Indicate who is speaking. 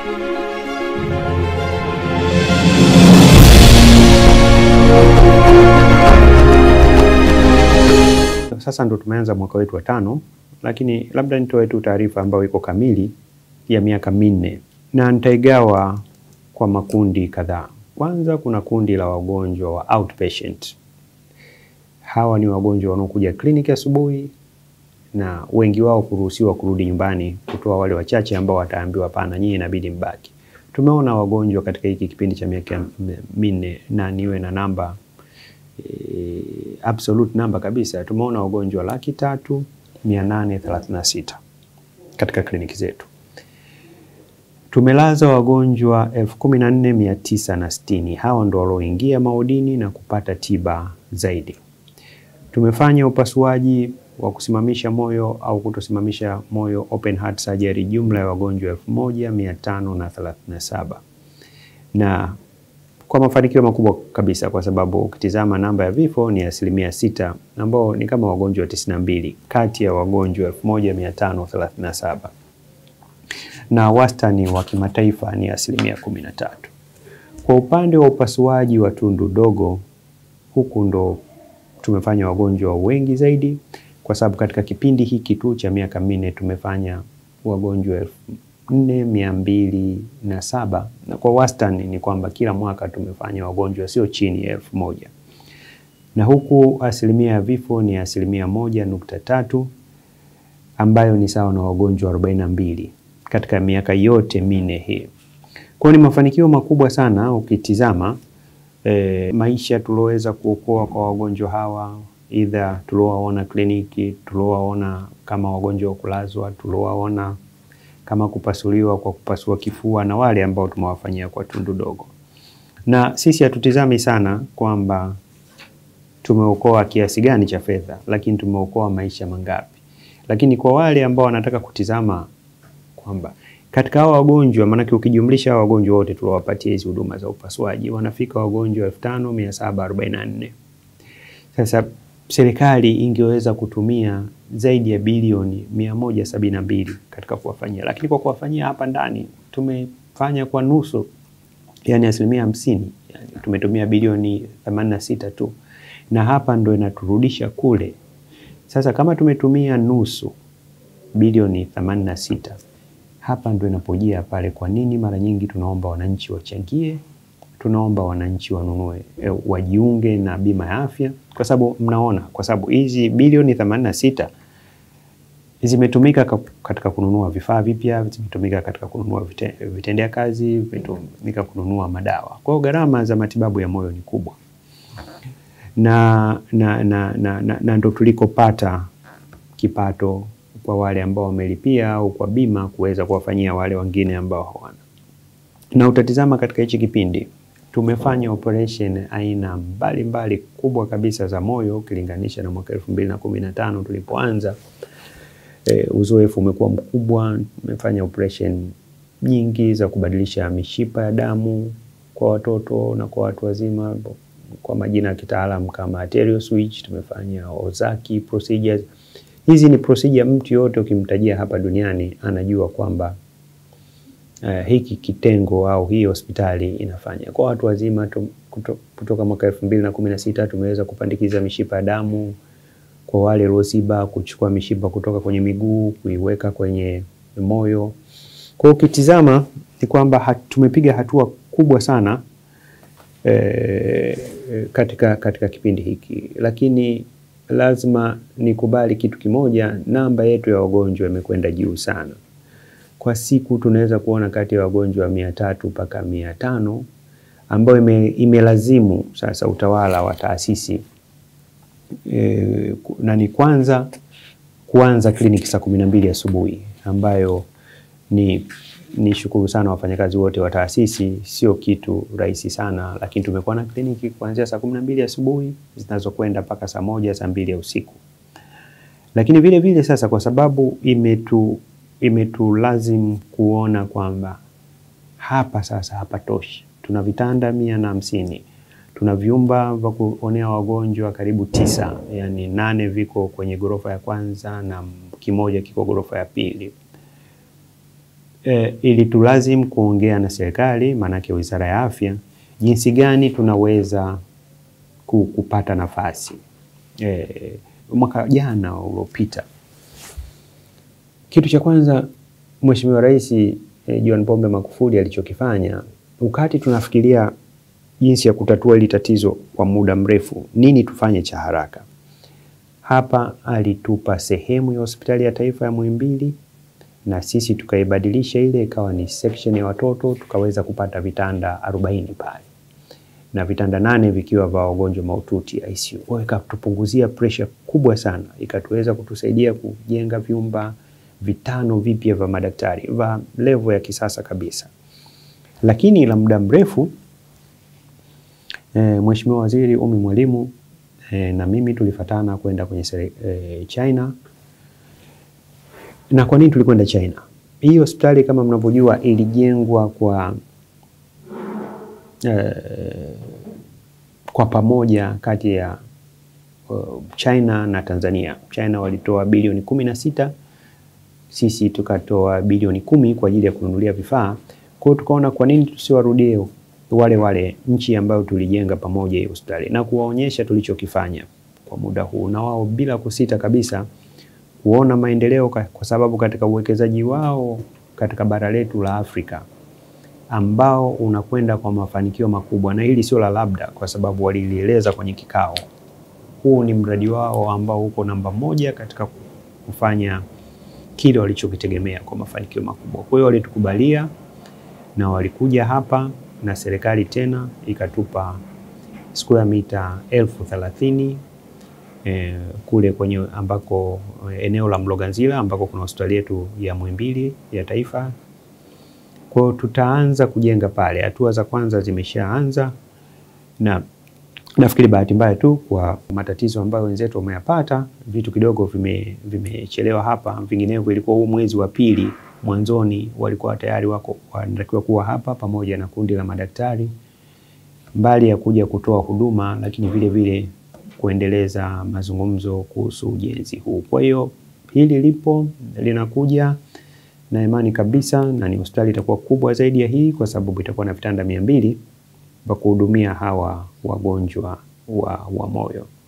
Speaker 1: Sasa ndo tumeanza mwaka wetu wa tano, lakini labda nitoe tu taarifa ambayo iko kamili ya miaka minne na nitaigawa kwa makundi kadhaa. Kwanza kuna kundi la wagonjwa wa outpatient. Hawa ni wagonjwa wanaokuja kliniki asubuhi na wengi wao kuruhusiwa kurudi nyumbani, kutoa wale wachache ambao wataambiwa pana, nyinyi inabidi mbaki. Tumeona wagonjwa katika hiki kipindi cha miaka minne na niwe na namba e, absolute namba kabisa, tumeona wagonjwa laki tatu mia nane thelathini na sita katika kliniki zetu. Tumelaza wagonjwa elfu kumi na nne mia tisa na sitini. Hawa ndo walioingia maodini na kupata tiba zaidi. Tumefanya upasuaji wa kusimamisha moyo au kutosimamisha moyo open heart surgery, jumla ya wagonjwa elfu moja mia tano na thelathini na saba na kwa mafanikio makubwa kabisa, kwa sababu ukitizama namba ya vifo ni asilimia sita, ambao ni kama wagonjwa tisini na mbili kati ya wagonjwa elfu moja mia tano thelathini na saba na wastani wa kimataifa ni asilimia kumi na tatu. Kwa upande wa upasuaji wa tundu dogo, huku ndo tumefanya wagonjwa wengi zaidi, kwa sababu katika kipindi hiki tu cha miaka minne tumefanya wagonjwa elfu nne mia mbili na saba na kwa wastani ni kwamba kila mwaka tumefanya wagonjwa sio chini ya elfu moja na huku asilimia ya vifo ni asilimia moja nukta tatu ambayo ni sawa na wagonjwa arobaini na mbili katika miaka yote minne hii. Kwa ni mafanikio makubwa sana ukitizama e, maisha tulioweza kuokoa kwa wagonjwa hawa, idha tuliowaona kliniki, tuliowaona kama wagonjwa wa kulazwa, tuliowaona kama kupasuliwa kwa kupasua kifua na wale ambao tumewafanyia kwa tundu dogo. Na sisi hatutizami sana kwamba tumeokoa kiasi gani cha fedha, lakini tumeokoa maisha mangapi. Lakini kwa wale ambao wanataka kutizama kwamba katika hao wagonjwa, maanake ukijumlisha hao wagonjwa wote tuliowapatia hizi huduma za upasuaji wanafika wagonjwa elfu tano mia saba arobaini na nne. Sasa serikali ingeweza kutumia zaidi ya bilioni mia moja sabini na mbili katika kuwafanyia, lakini kwa kuwafanyia hapa ndani tumefanya kwa nusu, yani asilimia hamsini. Yani tumetumia bilioni themanini na sita tu, na hapa ndo inaturudisha kule. Sasa kama tumetumia nusu bilioni themanini na sita hapa ndo inapojia pale, kwa nini mara nyingi tunaomba wananchi wachangie, tunaomba wananchi wanunue, e, wajiunge na bima ya afya, kwa sababu mnaona, kwa sababu hizi bilioni themanini na sita zimetumika katika kununua vifaa vipya, zimetumika katika kununua vitendea kazi, zimetumika kununua madawa. Kwa hiyo gharama za matibabu ya moyo ni kubwa, na, na, na, na, na, na ndo tulikopata kipato kwa wale ambao wamelipia au kwa bima kuweza kuwafanyia wale wengine ambao hawana. Na utatizama katika hichi kipindi tumefanya operation aina mbalimbali mbali kubwa kabisa za moyo ukilinganisha na mwaka elfu mbili na kumi na tano tulipoanza. E, uzoefu umekuwa mkubwa. Tumefanya operation nyingi za kubadilisha mishipa ya damu kwa watoto na kwa watu wazima kwa majina ya kitaalamu kama arterial switch. Tumefanya Ozaki procedures. Hizi ni procedure mtu yote ukimtajia hapa duniani anajua kwamba uh, hiki kitengo au hii hospitali inafanya. Kwa watu wazima tum, kuto, kutoka mwaka elfu mbili na kumi na sita tumeweza kupandikiza mishipa ya damu kwa wale waliosiba, kuchukua mishipa kutoka kwenye miguu kuiweka kwenye moyo. Kwa ukitizama ni kwamba hat, tumepiga hatua kubwa sana eh, katika, katika kipindi hiki, lakini lazima nikubali kitu kimoja, namba yetu ya wagonjwa imekwenda juu sana. Kwa siku tunaweza kuona kati ya wagonjwa mia tatu mpaka mia tano ambayo ime, imelazimu sasa utawala wa taasisi e, na ni kwanza kuanza kliniki saa kumi na mbili asubuhi ambayo ni ni shukuru sana wafanyakazi wote wa taasisi, sio kitu rahisi sana, lakini tumekuwa na kliniki kuanzia saa kumi na mbili asubuhi zinazokwenda mpaka saa moja saa mbili ya usiku. Lakini vile vile sasa, kwa sababu imetu imetulazimu kuona kwamba hapa sasa hapatoshi, tuna vitanda mia na hamsini tuna vyumba vya kuonea wagonjwa karibu tisa, yani nane viko kwenye ghorofa ya kwanza na kimoja kiko ghorofa ya pili e, ilitulazimu kuongea na serikali, maanake Wizara ya Afya, jinsi gani tunaweza kupata nafasi e, mwaka jana uliopita, kitu cha kwanza Mheshimiwa Rais e, John Pombe Magufuli alichokifanya wakati tunafikiria jinsi ya kutatua hili tatizo kwa muda mrefu, nini tufanye cha haraka, hapa alitupa sehemu ya hospitali ya taifa ya Muhimbili na sisi tukaibadilisha ile ikawa ni section ya watoto, tukaweza kupata vitanda 40 pale na vitanda nane vikiwa vya wagonjwa mahututi ICU. Kwa hiyo ikatupunguzia pressure kubwa sana, ikatuweza kutusaidia kujenga vyumba vitano vipya vya madaktari vya level ya kisasa kabisa. Lakini la muda mrefu e, Mheshimiwa Waziri Umi Mwalimu e, na mimi tulifatana kwenda kwenye e, China. Na kwa nini tulikwenda China? Hii hospitali kama mnavyojua ilijengwa kwa e, kwa pamoja kati ya uh, China na Tanzania. China walitoa bilioni kumi na sita sisi tukatoa bilioni kumi kwa ajili ya kununulia vifaa. Kwa hiyo tukaona kwa nini tusiwarudie wale wale nchi ambayo tulijenga pamoja hii hospitali na kuwaonyesha tulichokifanya kwa muda huu, na wao bila kusita kabisa kuona maendeleo, kwa sababu katika uwekezaji wao katika bara letu la Afrika ambao unakwenda kwa mafanikio makubwa, na hili sio la labda, kwa sababu walilieleza kwenye kikao. Huu ni mradi wao ambao uko namba moja katika kufanya kile walichokitegemea kwa mafanikio makubwa. Kwa hiyo walitukubalia na walikuja hapa na serikali tena ikatupa square mita elfu thelathini eh, kule kwenye ambako eneo la Mloganzila ambako kuna hospitali yetu ya Muhimbili ya taifa. Kwa hiyo tutaanza kujenga pale, hatua za kwanza zimeshaanza, na nafikiri bahati mbaya tu kwa matatizo ambayo wenzetu wameyapata, vitu kidogo vimechelewa vime hapa, vinginevyo ilikuwa huu mwezi wa pili mwanzoni walikuwa tayari wako wanatakiwa kuwa hapa pamoja na kundi la madaktari, mbali ya kuja kutoa huduma, lakini vile vile kuendeleza mazungumzo kuhusu ujenzi huu. Kwa hiyo hili lipo linakuja na imani kabisa, na ni hospitali itakuwa kubwa zaidi ya hii kwa sababu itakuwa na vitanda mia mbili vya kuhudumia hawa wagonjwa wa, wa moyo.